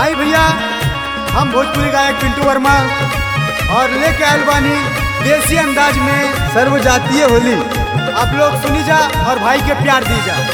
आई भैया हम भोजपुरी गायक पिंटू वर्मा और लेके आयल बानी देसी अंदाज में सर्वजातीय होली आप लोग सुनी जा और भाई के प्यार दी जा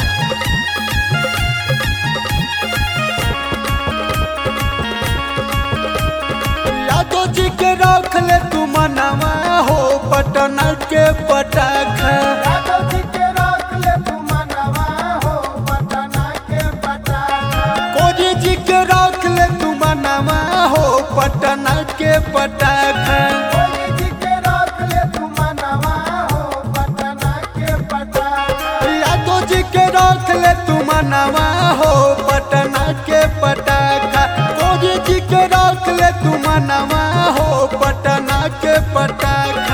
यादव जी के रख ले तू मनवा हो पटना के पटाखा यादव जी के रख ले तू मनवा हो पटना के पटाखा कोरी जी के रख ले तू मनवा हो पटना के पटाखा कोली जी के रख ले तू मनवा हो पटना के पटाखा यादव जी के रख ले तू मनवा हो पटना के पटाखा कोरी जी के रख ले तू मनवा हो पटना के पटाखा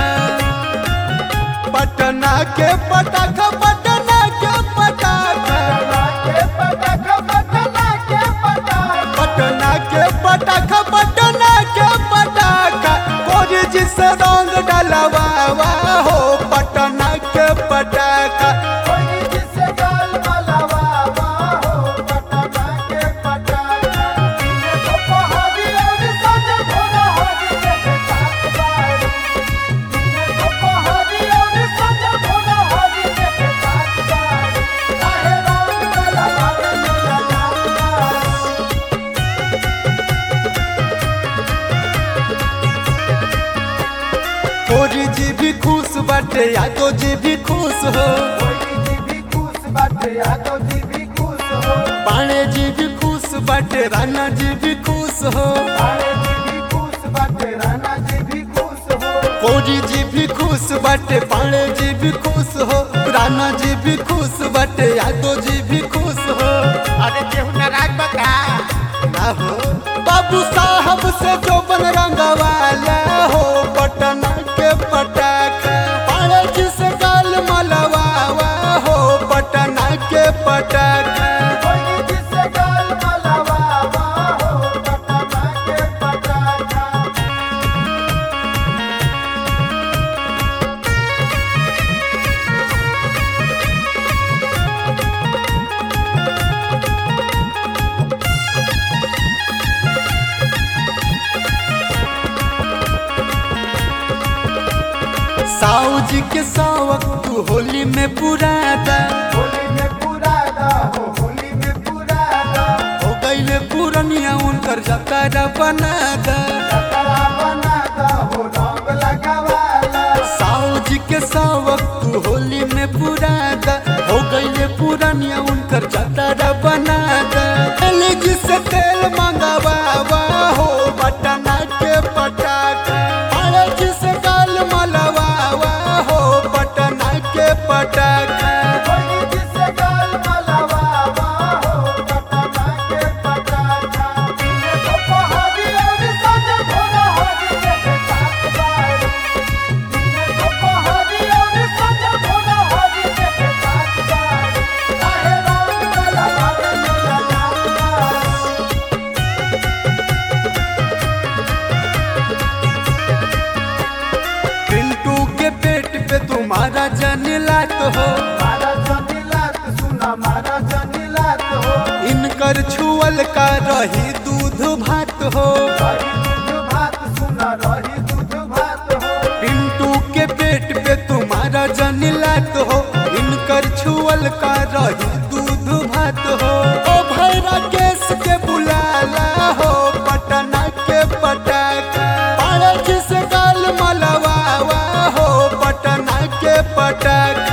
पटना के पटाखा पटना के पटाखा पटना के पटाखा पटना के पटना के पटाखा पटाखा पटना के पटाखा कोरी जी से रंग डलवावा हो पटना के पटाखा कोली जी से गाल मलवा हो पटना के पटाखा दिने दोपहरी और संझ भोरा होली के साथ बारू दिने दोपहरी और संझ भोरा होली के साथ बारू काहे रंग मलवा मेरा जात बारू कोरी जी भी खुश बाटे यादव जी भी खुश हो कोली जी भी खुश बाटे यादव जी भी खुश हो पाणे जी भी खुश बाटे राणा जी भी खुश हो काले जी भी खुश बाटे राणा जी भी खुश हो कोरी जी भी खुश बाटे पाणे जी भी खुश हो राणा जी भी खुश बाटे यादव जी भी खुश हो अरे केहू नाराज बता ना हो बाबू साहब से जो बन रंगवाला हो पटना के पटाखा पाणे जी से गाल मलवावा हो पटना के पटाखा कोई जिसे गाल मलवा हो पटना के पटाखा साऊ जी के सावक तू होली में पुरादा होली में पूरा दा हो होली में पूरा दा हो गईले पुरनिया उनकर जतारा बनादा कतरा बना दा हो रंग लगावाला साऊ जी के सावक तू होली में पुरादा हो गईले पुरनिया उनकर जतारा बनादा तेल जी से तेल मंगवावा हो पटना के पटाखा अरे जी से गाल मलवावा हो पटना के पटाखा कोई जिसे गाल मलवा हो पटना के पटाखा दिने दोपहरी और संझ भोरा होली के साथ बारू दिने दोपहरी और संझ भोरा होली के साथ बारू काहे रंग मलवा मेरा जात बारू पिंटू के पेट पे तुम्हारा जनिलात हो मारा जनिलात सुना मारा जनिलात हो इनकर छुअल का रही दूध भात हो रही दूध भात सुना रही दूध भात हो पिंटू के पेट पे तुम्हारा जनिलात हो इनकर छुअल का रही दूध भात हो ओ भैरा केस के बुलाला हो पटना के पटाखा पारज से गाल मलवावा हो पटना के पटाखा